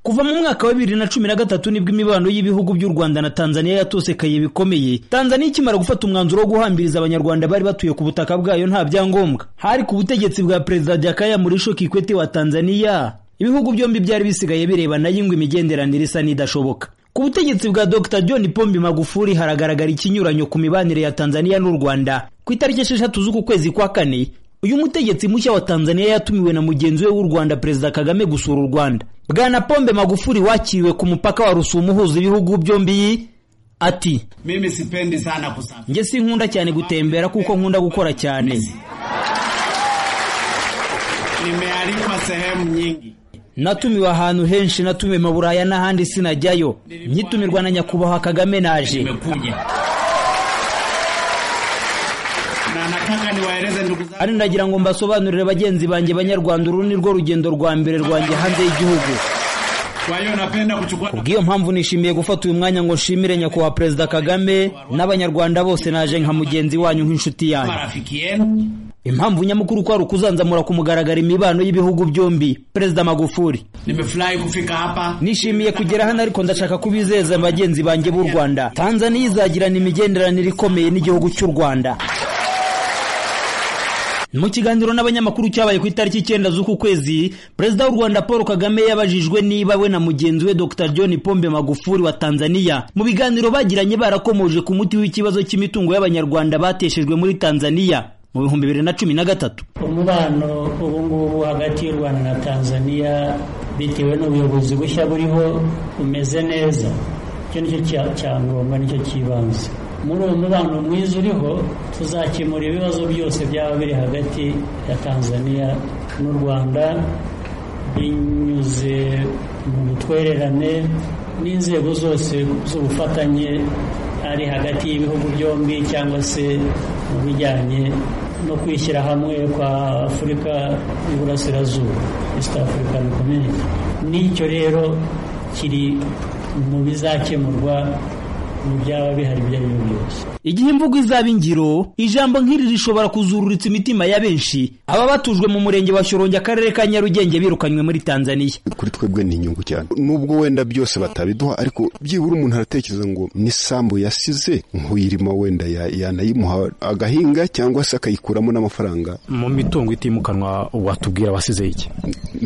kuva mu mwaka wa bibiri na cumi na gatatu nibwo imibano y'ibihugu by'u rwanda na tanzaniya yatosekaye bikomeye tanzaniya ikimara gufata umwanzuro wo guhambiriza abanyarwanda bari batuye ku butaka bwayo nta byangombwa hari ku butegetsi bwa perezida jakaya murisho kikwete wa tanzaniya ibihugu byombi byari bisigaye birebana y'ingwa imigenderanire isa n'idashoboka ku butegetsi bwa dr john pombi magufuri haragaragara ikinyuranyo ku mibanire ya tanzaniya n'u rwanda ku itariki esheshatu z'uku kwezi kwa kane uyu mutegetsi mushya wa tanzaniya yatumiwe na mugenzi we w'u rwanda perezida kagame gusura u rwanda bwana pombe magufuri wakiriwe ku mupaka wa rusumo uhuza ibihugu byombi ati mimi sipendi sana kusafiri njye sinkunda cyane gutembera kuko nkunda gukora cyane nimealikwa sehemu nyingi natumiwe ahantu henshi natumiwe mu buraya n'ahandi sinajyayo nyitumirwa na nyakubahwa kagame naje nimekuja na nataka niwaeleze ndugu zangu ari ndagira ngo mbasobanurire bagenzi banjye banyarwanda uru ni rwo rugendo rwa mbere rwanjye hanze y'igihugu kwa hiyo napenda kuchukua kubw'iyo mpamvu nishimiye gufata uyu mwanya ngo nshimire nyakubahwa perezida kagame n'abanyarwanda bose naje nka mugenzi wanyu nk'inshuti yanyu marafiki yenu impamvu nyamukuru ko hari ukuzanzamura ku mugaragaro imibano y'ibihugu byombi perezida magufuri nimefurahi kufika hapa nishimiye kugera hano ariko ndashaka kubizeza bagenzi banjye b'u rwanda tanzaniya izagirana imigenderanire ikomeye n'igihugu cy'u rwanda mu kiganiro n'abanyamakuru cyabaye ku itariki icyenda z'uku kwezi perezida w'u rwanda paul kagame yabajijwe niba we na mugenzi we dr john pombe magufuri wa tanzaniya mu biganiro bagiranye barakomoje ku muti w'ikibazo cy'imitungo y'abanyarwanda bateshejwe muri tanzaniya mu bihumbi bibiri na cumi na gatatu umubano ubu ngubu hagati y'u rwanda na tanzaniya bitewe n'ubuyobozi bushya buriho bumeze neza icyo nicyo cya- cya ngombwa nicyo cy'ibanze muri uwo mubano mwiza uriho tuzakemura ibibazo byose byaba biri hagati ya tanzaniya n'u rwanda binyuze mu butwererane n'inzego zose z'ubufatanye ari hagati y'ibihugu byombi cyangwa se mu bijyanye no kwishyira hamwe kwa afurika y'iburasirazuba east african community n'icyo rero kiri mu bizakemurwa mu byaba bihari ibyo ari byo byose igihe imvugo izaba ingiro ijambo nk'iri rishobora kuzururitsa imitima ya benshi aba batujwe mu murenge wa shyorongi akarere ka nyarugenge birukanywe muri tanzaniya kuri twebwe ni inyungu cyane nubwo wenda byose batabiduha ariko byibura umuntu aratekereza ngo n'isambu yasize nk'uyirimo wenda ya- yanayimuha agahinga cyangwa se akayikuramo n'amafaranga mu mitungo itimukanwa watubwira wasize iki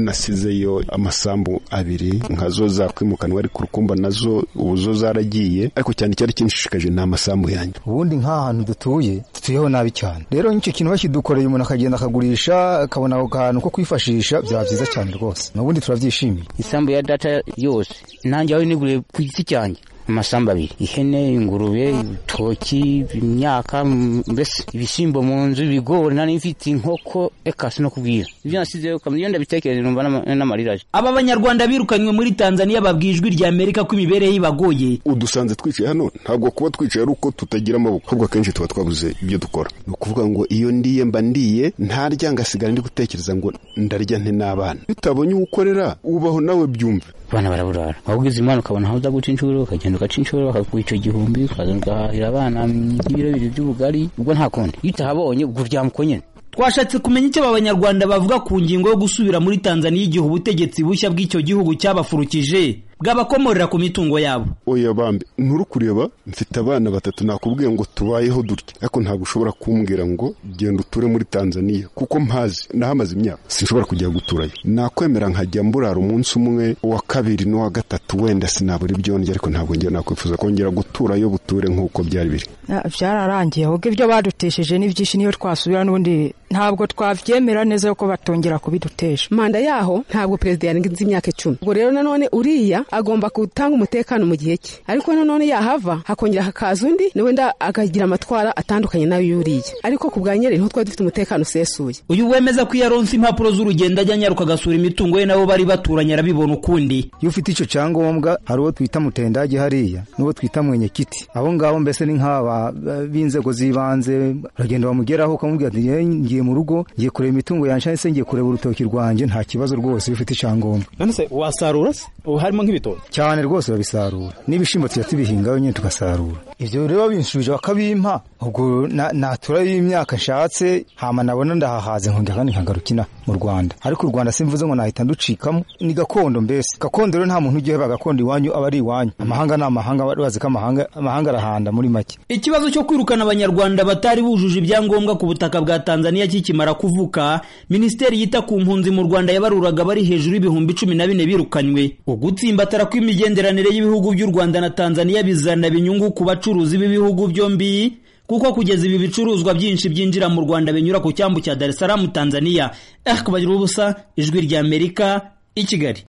nasizeyo amasambu abiri nka zo zakwimukanwa ariko urukumba nazo ubu zo zaragiye ariko cyane cyari kinshishikaje ni amasambu yanjye ubundi nk'ahantu dutuye dutuyeho nabi cyane rero nk'icyo kintu bakidukoreye umuntu akagenda akagurisha akabona ako kantu ko kwifashisha byaba byiza cyane rwose n'ubundi turabyishimiye isambu ya data yose nanjye aho niguriye ku giti cyanjye amasambu abiri ihene ingurube ibitoki imyaka m- mbese ibishyimbo mu nzu ibigori nari mfite inkoko eka sinakubwira ibyo nasizeyo kamwe iyo ndabitekereje numva n'ama- n'amarira aje aba banyarwanda birukanywe muri tanzaniya babwiye ijwi rya amerika ko imibereho ibagoye udusanze twicaye hano ntabwo kuba twicaye ari uko tutagira amaboko ahubwo akenshi tuba twabuze ibyo dukora ni ukuvuga ngo iyo ndiye mba ndiye ntarya ngasigara ndi gutekereza ngo ndarya nte n'abana bitabonye uwo ukorera ubaho nawe byumve abana baraburara waba ugize imana ukabona aho uza guca inshuro ukagenda ugaca inshuro bakaguha icyo gihumbi ukaza ugahahira abana nk'ibiro bibiri by'ubugari ubwo nta kundi iyo utahabonye ubwo uryamuka nyine twashatse kumenya icyo aba banyarwanda bavuga ku ngingo yo gusubira muri tanzaniya igihe ubutegetsi bushya bw'icyo gihugu cyabafurukije bwabakomorera ku mitungo yabo oya bambi nturi kureba mfite abana batatu nakubwiye ngo tubayeho dutya ariko ntabwo ushobora kumbwira ngo genda uture muri tanzaniya kuko mpazi nahamaze imyaka sinshobora kujya guturayo nakwemera nkajya mburara umunsi umwe uwa kabiri n'uwa gatatu wenda sinabura ibyo ndya ariko ntabwo njye nakwifuza kongera guturayo buture nk'uko byari biri Ah, byararangiye ahubwo ibyo badutesheje ni byinshi niyo twasubira n'ubundi ntabwo twabyemera neza yuko batongera kubidutesha manda yaho ntabwo perezida yarenze imyaka icumi ubwo rero nanone uriya agomba gutanga umutekano mu gihe cye ariko nanone yahava hakongera hakaza undi na wenda akagira amatwara atandukanye n'ay'uriya ariko ku bwa nyeri niho twari dufite umutekano usesuye uyu wemeza ko iyo aronse impapuro z'urugendo ajya anyaruka agasura imitungo ye nabo bari baturanye arabibona ukundi iyo ufite icyo cyangombwa hari uwo twita mutendage hariya n'uwo twita mwenyekiti abo ngabo mbese ni nk'aba eh, b'inzego z'ibanze uragenda bamugeraho ukamubwira ati "Eh, ngiye mu rugo ngiye kureba imitungo yanjye cyangwa se ngiye kureba urutoki rwanjye nta kibazo rwose iyo ufite icyangombwa none se wasarura se ubu harimo nk'ibitoki cyane rwose babisarura n'ibishyimbo tujya tubihingaho nyine tugasarura ibyo rero binshubije bakabimpa ubwo na- naturayo y'imyaka nshatse hama nabona ndahahaze nkongera kandi nkagarukina mu Rwanda ariko u Rwanda simvuze ngo nahita nducikamo ni gakondo mbese gakondo rero nta muntu ugiheba gakondo iwanyu aba ari iwanyu amahanga ni amahanga bazi ko amahanga amahanga arahanda muri make Ikibazo cyo kwirukana abanyarwanda batari bujuje ibyangombwa ku butaka bwa Tanzania kikimara kuvuka, Minisiteri yita ku mpunzi mu Rwanda yabaruraga bari hejuru y'ibihumbi cumi na bine birukanywe. Ugutsimbatara kw'imigenderanire y'ibihugu by'u Rwanda na Tanzania bizana inyungu ku bacuruzi b'ibihugu byombi, kuko kugeza ibi bicuruzwa byinshi byinjira mu Rwanda binyura ku cyambu cya Dar es Salaam Tanzania. Eh, kubagira ubusa, ijwi ry'Amerika, i Kigali.